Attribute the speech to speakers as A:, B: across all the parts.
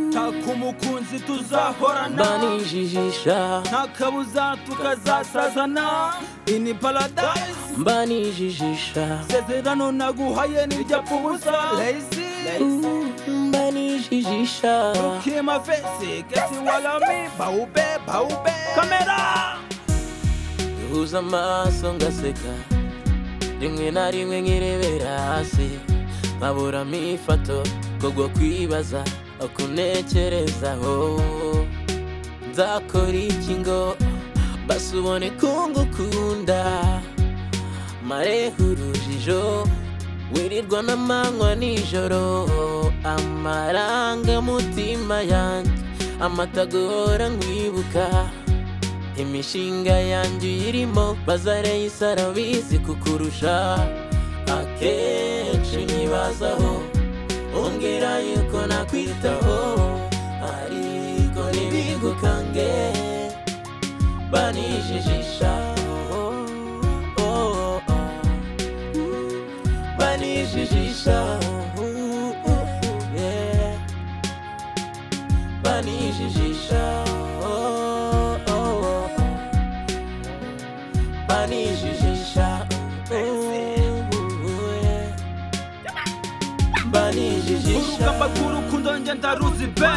A: nshaka umukunzi tuzahorana
B: mbanijijisha
A: nta kabuza tukazasazana ini paradise
B: mbanijijisha
A: sezerano naguhaye n'ibyapfa ubusa lazy
B: mbanijijisha
A: kima fesi kesi walami baube baube kamera
B: duhuza amaso ngaseka rimwe na rimwe nkirebera hasi nkaburamo ifoto kugwa kwibaza akunekerezaho nzakora iki ngo basi ubone ko ngukunda mareho urujijo wirirwa n'amanywa nijoro amarangamutima yanjye amatagora nkwibuka imishinga yanjye uyirimo bazare isarabizi kukurusha akenshi nyibazaho ongera yuko nakwitaho ariko ntibigukange banijijisha oh, oh, oh. banijijisha yeah. banijijisha oh, oh, oh. banijijisha oh, oh, yeah. banijijisha
A: urugamba rw'urukundo njye ndaruzi pe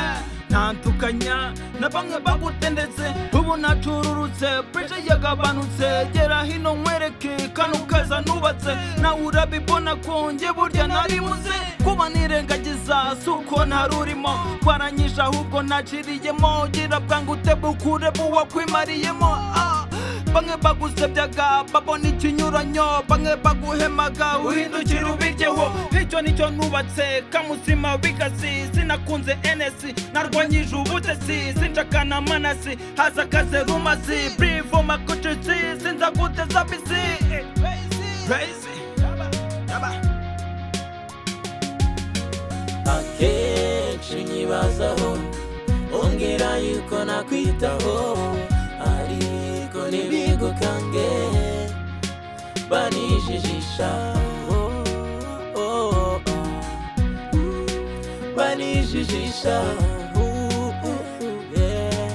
A: ntandukanya na bamwe bagutendetse ubu nacururutse presha yagabanutse gera hino nkwereke kano kaza nubatse nawe urabibona konge burya narimuze kuba nirengagiza si uko ntarurimo twaranyije ahubwo naciriyemo gira bwangu utebukure buwakwimariyemo ah. bamwe bagusebyaga babona ikinyuranyo bamwe baguhemaga uhindukira ubiryeho icyo nicyo nubatse kamusima bigasi sinakunze enesi narwanyije ubutesi sinshakana amanasi haza akaze rumasi brivo makucici sinza guteza bisi Crazy.
B: akenshi nyibazaho ongera yuko nakwitaho ariko ntibigukange banijijisha oh, oh, oh. banijijisha uh, uh, uh, yeah.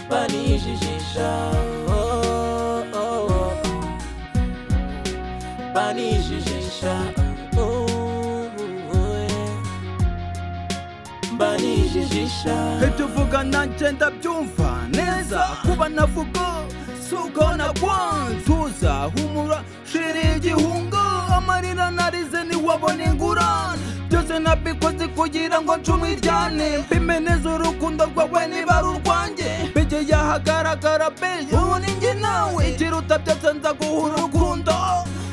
B: banijijisha oh, oh, oh. banijijisha oh, oh, yeah. banijijisha
A: ibyo uvuga nanjye ndabyumva neza kuba navuga si uko nabonze tuza humura shiri igihungo amarira narize ntiwabona ingurane byose nabikoze kugira ngo ncumi ryane mpime neza urukundo rwawe niba ari urwanjye mbege yahagaragara beje ubu ni njye nawe ikiruta byose nza guha urukundo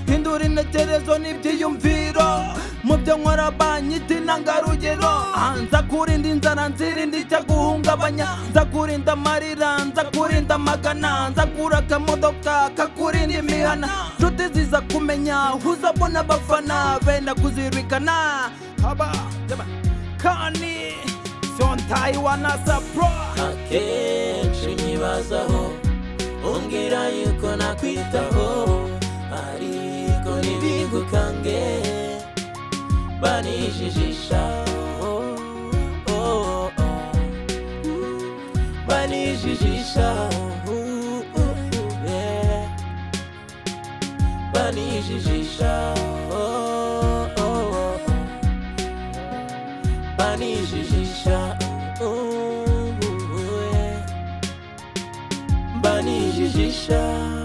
A: hindura intekerezo n'ibyiyumviro mu byo nkora banyita intangarugero Ah, nza kurinda inzara nzirinda icyaguhungabanya nza kurinda amarira nza kurinda amagana nza kura akamodoka kakurinda imihana nshuti ziza kumenya uzabona abafana benda kuzirikana haba yaba, kani sontayi wanasapro
B: akenshi nyibazaho umbwira yuko nakwitaho ariko ntibigukange banijijisha oh, oh, oh. banijijisha uh, uh, yeah. banijijisha oh, oh, oh. banijijisha uh, uh, yeah. banijijisha